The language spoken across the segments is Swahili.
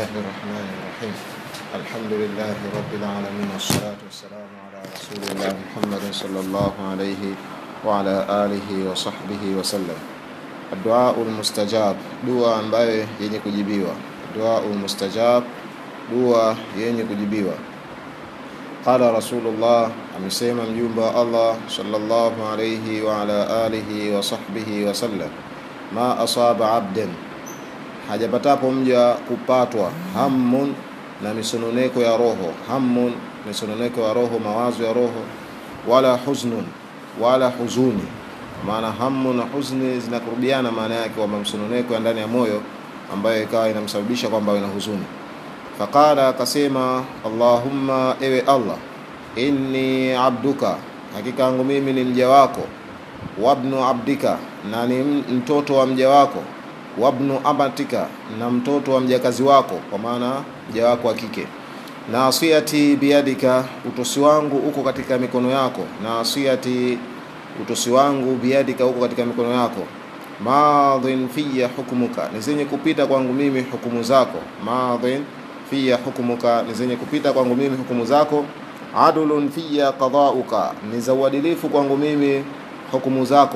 الله الرحمن الرحيم الحمد لله رب العالمين والصلاة والسلام على رسول الله محمد صلى الله عليه وعلى آله وصحبه وسلم الدعاء المستجاب dua ambayo yenye kujibiwa dua mustajab dua yenye kujibiwa qala rasulullah amesema mjumbe wa allah sallallahu alayhi wa ala alihi wa sahbihi wa sallam ma asaba abdan hajapatapo mja kupatwa hammun na misononeko ya roho hammun misononeko ya roho mawazo ya roho wala huznun wala huzuni maana hamu na huzni zinakurubiana maana yake kwamba msononeko ya ndani ya moyo ambayo ikawa inamsababisha kwamba awe na huzuni faqala akasema allahumma ewe allah inni abduka hakika yangu mimi ni mja wako wabnu abdika na ni mtoto wa mja wako wabnu amatika na mtoto wa mjakazi wako kwa maana mja wako wa kike nasiyati biyadika utosi wangu uko katika mikono yako nasiyati utosi wangu biyadika uko katika mikono yako madhin fiya hukumuka ni zenye kupita kwangu mimi hukumu zako madhin fiya hukumuka ni zenye kupita kwangu mimi hukumu zako adulun fiya qadauka ni za uadilifu kwangu mimi hukumu zako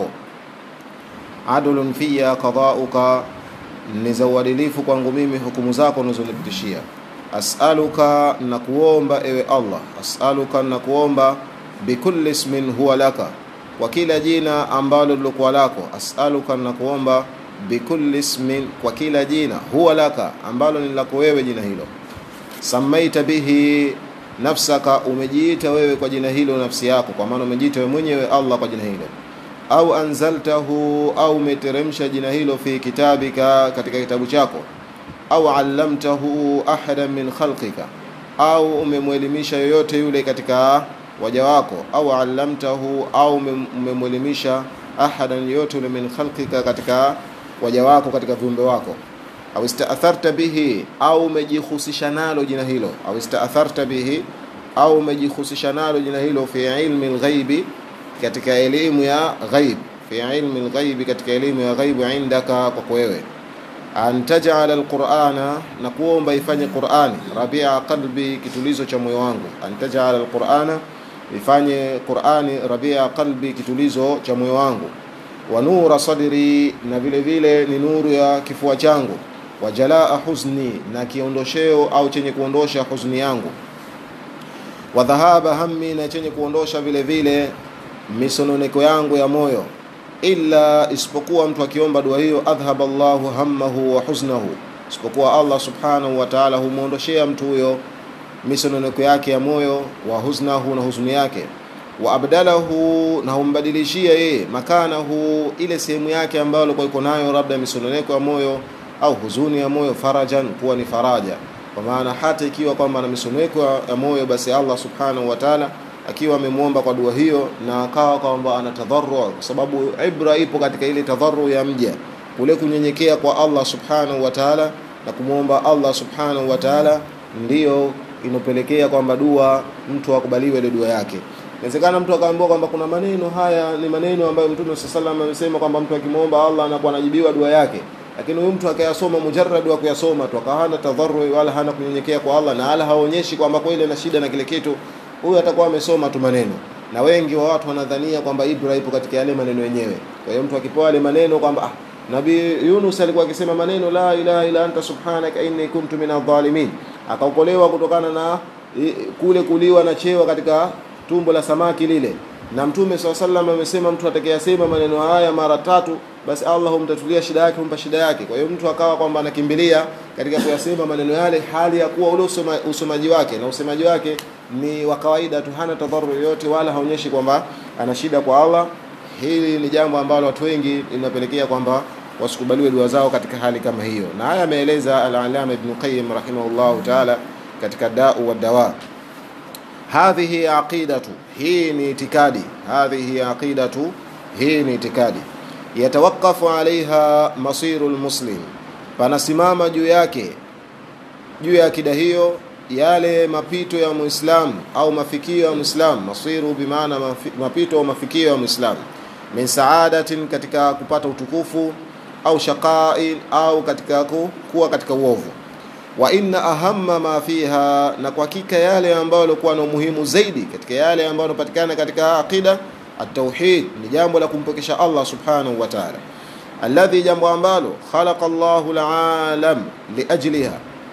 adulun fiya qadauka ni za uadilifu kwangu mimi hukumu zako unazonipitishia asaluka na kuomba ewe allah asaluka na kuomba bikulli ismin huwa laka kwa kila jina ambalo lilokuwa lako asaluka na kuomba bikulli ismin kwa kila jina huwa laka ambalo ni lako wewe jina hilo samaita bihi nafsaka umejiita wewe kwa jina hilo nafsi yako kwa maana umejiita wewe mwenyewe allah kwa jina hilo au anzaltahu au umeteremsha jina hilo fi kitabika katika kitabu chako au allamtahu ahadan min khalqika au umemwelimisha yoyote yule katika waja wako au allamtahu au umemwelimisha ahadan yoyote yule min khalqika katika waja wako katika viumbe wako au istaatharta bihi au umejihusisha nalo jina hilo au istaatharta bihi au umejihusisha nalo jina hilo fi ilmi lghaibi katika elimu ya ghaib fi ilmi lghaibi katika elimu ya ghaibu indaka kwako wewe an tajala alqurana na kuomba ifanye qurani rabia qalbi kitulizo cha moyo wangu an tajala alqurana ifanye qurani rabia qalbi kitulizo cha moyo wangu wa nura sadri na vile vile ni nuru ya kifua changu wa jalaa huzni na kiondosheo au chenye kuondosha huzni yangu wa dhahaba hammi na chenye kuondosha vile vile misononeko yangu ya moyo illa isipokuwa mtu akiomba dua hiyo adhhaba Allahu hammahu wa huznahu isipokuwa Allah subhanahu wa ta'ala humuondoshea mtu huyo misononeko yake ya moyo wa huznahu na huzuni yake wa abdalahu na humbadilishia yeye makanahu ile sehemu yake ambayo alikuwa iko nayo labda misononeko ya moyo au huzuni ya moyo farajan kuwa ni faraja kwa maana hata ikiwa kwamba na misononeko ya moyo basi Allah subhanahu wa ta'ala akiwa amemwomba kwa dua hiyo na akawa kwamba ana tadharru kwa sababu ibra ipo katika ile tadharru ya mja kule kunyenyekea kwa Allah subhanahu wa ta'ala na kumwomba Allah subhanahu wa ta'ala ndiyo inopelekea kwamba dua mtu akubaliwe ile dua yake inawezekana mtu akaambiwa kwamba kuna maneno haya ni maneno ambayo Mtume sallallahu amesema kwamba mtu akimwomba Allah anakuwa anajibiwa dua yake lakini huyu mtu akayasoma mujarrad wa kuyasoma tu akahana tadharru wala hana kunyenyekea kwa Allah na ala haonyeshi kwamba kweli ana shida na kile kitu huyu atakuwa amesoma tu maneno na wengi wa watu wanadhania kwamba ibra ipo katika yale maneno yenyewe kwa hiyo mtu akipewa yale maneno kwamba ah, nabii Yunus alikuwa akisema maneno la ilaha illa anta subhanaka inni kuntu minadh-dhalimin akaokolewa kutokana na kule kuliwa na chewa katika tumbo la samaki lile na mtume swalla sallam amesema mtu atakayesema maneno haya mara tatu basi Allah humtatulia shida yake humpa shida yake kwa hiyo mtu akawa kwamba anakimbilia katika kuyasema maneno yale hali ya kuwa ule usoma, usomaji wake na usemaji wake ni wa kawaida tu hana tadharu yoyote wala haonyeshi kwamba ana shida kwa Allah hili ni jambo ambalo watu wengi linapelekea kwamba wasikubaliwe dua zao katika hali kama hiyo na haya ameeleza al-Allama Ibn Qayyim rahimahullahu ta'ala katika da'u wa dawa hadhihi aqidatu hii ni itikadi hadhihi aqidatu hii ni itikadi yatawakafu alaiha masiru lmuslim panasimama juu yake juu ya akida hiyo yale mapito ya muislamu au mafikio ya muislamu masiru bimaana mapito au mafikio ya muislamu min saadatin katika kupata utukufu au shaqain au katika kuwa katika uovu wa inna ahamma ma fiha, na kwa hakika yale ambayo yalikuwa na umuhimu zaidi katika yale ambayo yanapatikana katika aqida at-tauhid ni jambo la kumpokesha Allah subhanahu wa ta'ala, alladhi, jambo ambalo khalaqa Allahu al-alam liajliha,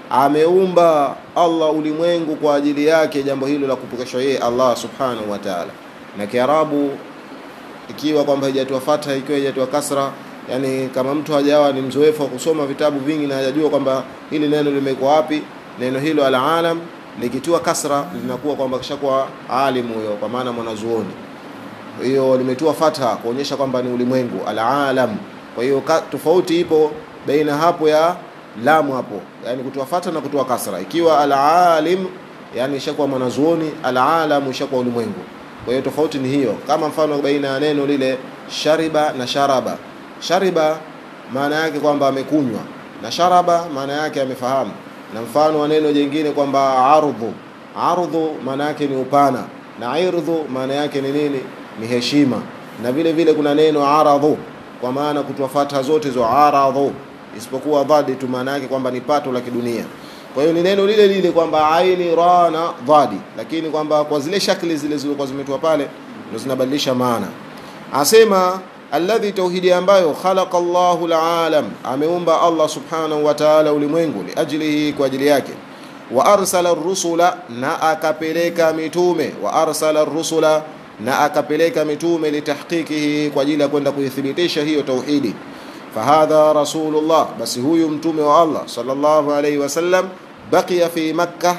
ameumba Allah ulimwengu kwa ajili yake, jambo hilo la kumpokeshwa yeye Allah subhanahu wa ta'ala. Na Kiarabu ikiwa kwamba haijatoa fatha, ikiwa haijatoa kasra yani kama mtu hajawa ni mzoefu wa kusoma vitabu vingi na hajajua kwamba hili neno limekuwa wapi, neno hilo alalam likitiwa kasra linakuwa kwamba kishakuwa alimu huyo, kwa maana mwanazuoni. Hiyo limetiwa fatha kuonyesha kwamba ni ulimwengu alalam. Kwa hiyo tofauti ipo baina hapo ya lamu hapo, yani kutoa fatha na kutoa kasra. Ikiwa alalim, yani ishakuwa mwanazuoni, alalam ishakuwa ulimwengu. Kwa hiyo tofauti ni hiyo, kama mfano baina ya neno lile shariba na sharaba shariba maana yake kwamba amekunywa, na sharaba maana yake amefahamu. Na mfano wa neno jingine kwamba ardhu, ardhu maana yake ni upana, na irdhu maana yake ni nini? Ni heshima. Na vile vile kuna neno aradhu, kwa maana kutoa fatha zote zo aradhu, isipokuwa dhadi tu, maana yake kwamba ni pato la kidunia. Kwa hiyo ni neno lile lile kwamba aini ra na dhadi, lakini kwamba kwa zile shakli zile zilizokuwa zimetoa pale ndio zinabadilisha maana. Asema alladhi tauhidi ambayo khalaqa Allahu alalam, ameumba Allah subhanahu wa ta'ala ulimwengu liajlihi, kwa ajili yake. Wa arsala rusula, na akapeleka mitume. Wa arsala rusula, na akapeleka mitume litahqiqihi, kwa ajili ya kwenda kuithibitisha hiyo tauhidi. Fahadha rasulullah, basi huyu mtume wa Allah sallallahu alayhi wasallam, baqiya fi Makkah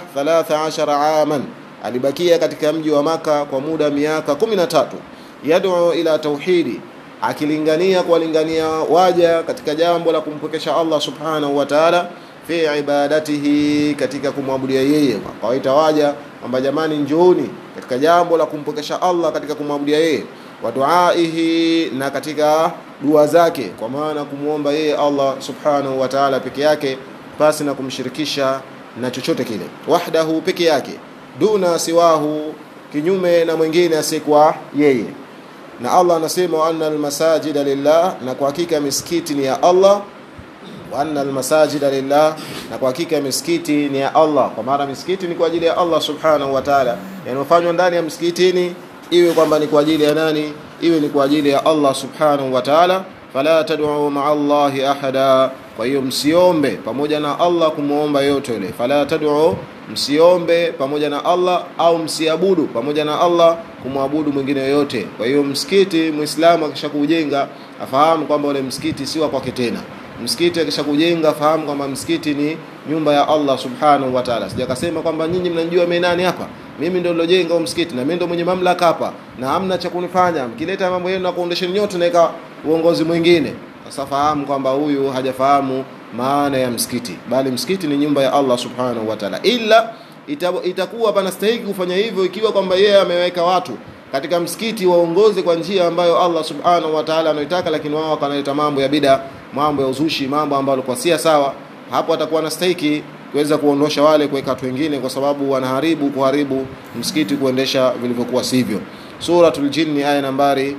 13 aman, alibakia katika mji wa Maka kwa muda miaka 13, yad'u ila tauhidi akilingania kuwalingania waja katika jambo la kumpwekesha Allah subhanahu wa ta'ala, fi ibadatihi, katika kumwabudia yeye. Kawaita waja kwamba jamani, njooni katika jambo la kumpwekesha Allah katika kumwabudia yeye, wa duaihi, na katika dua zake, kwa maana kumwomba yeye Allah subhanahu wa ta'ala peke yake, pasi na kumshirikisha na chochote kile, wahdahu, peke yake, duna siwahu, kinyume na mwingine asiyekuwa yeye na Allah anasema wa anna almasajida lillah, na kwa hakika misikiti ni ya Allah. Wa anna almasajida lillah, na kwa hakika misikiti ni ya Allah, kwa maana misikiti ni kwa ajili ya Allah subhanahu wa ta'ala. Yanayofanywa ndani ya msikitini iwe kwamba ni kwa ajili ya nani? Iwe ni kwa ajili ya Allah subhanahu wa ta'ala. Fala tad'u ma'a Allahi ahada, kwa hiyo msiombe pamoja na Allah kumwomba yote yule. Fala tad'u, msiombe pamoja na Allah au msiabudu pamoja na Allah kumwabudu mwingine yoyote. Kwa hiyo msikiti, muislamu akisha kujenga afahamu kwamba ule msikiti si wa kwake tena. Msikiti akisha kujenga afahamu kwamba msikiti ni nyumba ya Allah subhanahu wa ta'ala. Sijakasema kwamba nyinyi mnajua mimi nani hapa, mimi ndio nilojenga huo msikiti na mimi ndio mwenye mamlaka hapa na hamna cha kunifanya, mkileta mambo yenu na kuondesheni nyote naweka uongozi mwingine. Sasa fahamu kwamba huyu hajafahamu maana ya msikiti, bali msikiti ni nyumba ya Allah subhanahu wa ta'ala, ila ita, itakuwa panastahiki kufanya hivyo ikiwa kwamba yeye ameweka watu katika msikiti waongoze kwa njia ambayo Allah subhanahu wa ta'ala anaitaka, lakini wao wakanaleta mambo ya bida, mambo ya uzushi, mambo ambayo kwa si sawa. Hapo atakuwa anastahiki kuweza kuondosha wale, kuweka watu wengine, kwa sababu wanaharibu kuharibu msikiti, kuendesha vilivyokuwa sivyo. Suratul Jinni aya nambari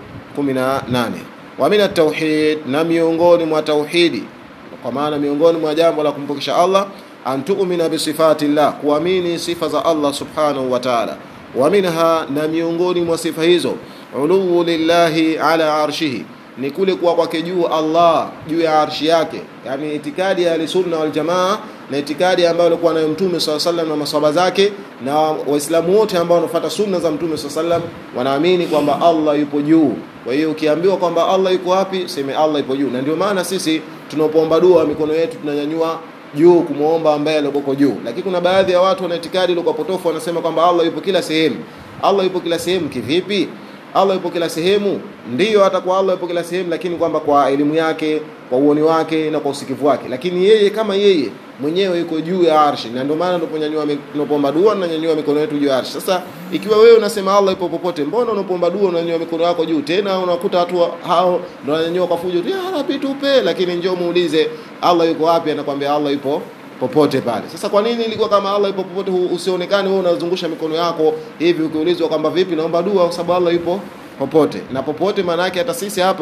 18. Wa min at-tauhid, na miongoni mwa tauhidi, kwa maana miongoni mwa jambo la kumpokesha Allah an tu'mina bi sifati llah, kuamini sifa za Allah subhanahu wa ta'ala. Wa minha, na miongoni mwa sifa hizo uluwu lillahi ala arshihi, ni kule kuwa kwake juu Allah juu ya arshi yake, yani itikadi ya ahlusunna wal jamaa na itikadi ambayo alikuwa nayo Mtume swalla sallam na maswahaba zake na Waislamu wote ambao wanafuata sunna za Mtume swalla sallam wanaamini kwamba Allah yupo juu. Kwa hiyo ukiambiwa kwamba Allah yuko wapi, seme Allah yupo juu, na ndio maana sisi tunapoomba dua mikono yetu tunanyanyua juu kumwomba ambaye aliyoko juu. Lakini kuna baadhi ya watu wana itikadi ile potofu, wanasema kwamba Allah yupo kila sehemu. Allah yupo kila sehemu kivipi? Allah yupo kila sehemu, ndiyo hata kwa Allah yupo kila sehemu, lakini kwamba kwa elimu yake, kwa uoni wake na kwa usikivu wake, lakini yeye kama yeye mwenyewe yuko juu ya arshi, na ndio maana tunaponyanyua tunapomba dua tunanyanyua mikono yetu juu ya arshi. Sasa ikiwa wewe unasema Allah yupo popote, mbona unapomba dua unanyanyua mikono yako juu? Tena unakuta watu hao ndio wananyanyua kwa fujo, ya Rabbi tupe, lakini njoo muulize Allah yuko wapi, anakwambia Allah yupo popote pale. Sasa kwa nini ilikuwa kama Allah yupo popote usionekane wewe unazungusha mikono yako hivi, ukiulizwa kwamba vipi, naomba dua, kwa sababu Allah yupo popote na popote. Maana yake hata sisi hapa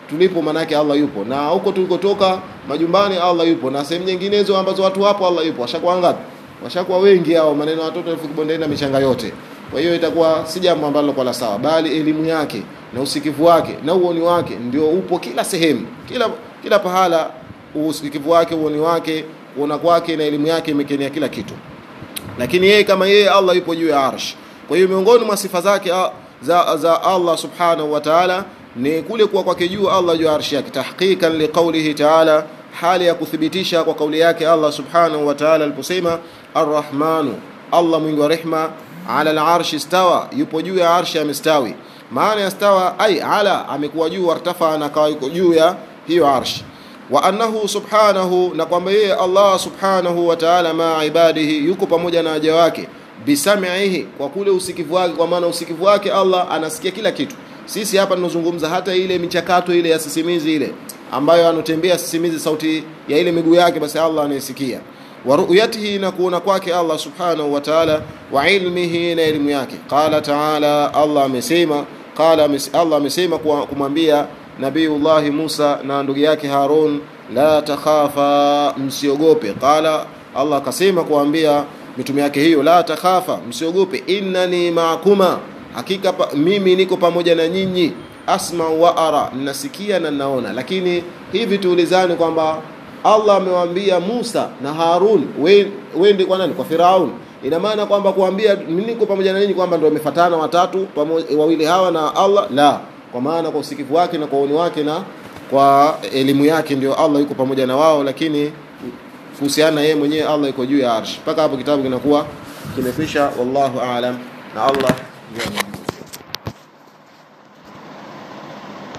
tulipo manake Allah yupo na huko tulikotoka majumbani Allah yupo na sehemu nyinginezo ambazo watu wapo Allah yupo washakuwa ngapi washakuwa wengi hao maneno ya watoto elfu kibondeni na michanga yote kwa hiyo itakuwa si jambo ambalo kwa la sawa bali elimu yake na usikivu wake na uoni wake ndio upo kila sehemu kila kila pahala usikivu wake uoni wake kuona kwake na elimu yake imekenia kila kitu lakini yeye kama yeye Allah yupo juu ya arsh kwa hiyo miongoni mwa sifa zake za, za Allah subhanahu wa ta'ala ni kule kuwa kwake juu Allah juu ya arshi yake tahqiqan liqaulihi ta'ala hali ya kuthibitisha kwa kauli yake Allah subhanahu wa ta'ala aliposema arrahmanu Allah mwingi wa rehma ala al-arshi stawa yupo juu ya arshi amestawi maana ya stawa ai ala amekuwa juu wartafa na kawa yuko juu ya hiyo arshi wa annahu subhanahu na kwamba yeye Allah subhanahu wa ta'ala ma ibadihi yuko pamoja na waja wake bisamihi kwa kule usikivu wake kwa maana usikivu wake Allah anasikia kila kitu sisi hapa tunazungumza hata ile michakato ile ya sisimizi ile ambayo anotembea sisimizi sauti ya ile miguu yake basi Allah anaisikia wa ru'yatihi na kuona kwake Allah subhanahu wa ta'ala wa ilmihi na elimu yake qala ta'ala Allah amesema qala Allah amesema kumwambia Nabiullahi Musa na ndugu yake Harun la takhafa msiogope qala Allah akasema kuambia mitume yake hiyo la takhafa msiogope innani ma'akuma hakika pa, mimi niko pamoja na nyinyi asma wa ara nasikia na naona lakini hivi tuulizane kwamba Allah amewaambia Musa na Harun wende kwa nani kwa Firaun ina maana kwamba kuambia niko pamoja na nyinyi kwamba ndio wamefatana watatu pamoja wawili hawa na Allah la kwa maana kwa usikivu wake na kwa uoni wake na kwa elimu yake ndio Allah yuko pamoja na wao lakini kuhusiana yeye mwenyewe Allah yuko juu ya arsh mpaka hapo kitabu kinakuwa kimefisha wallahu aalam na Allah ndio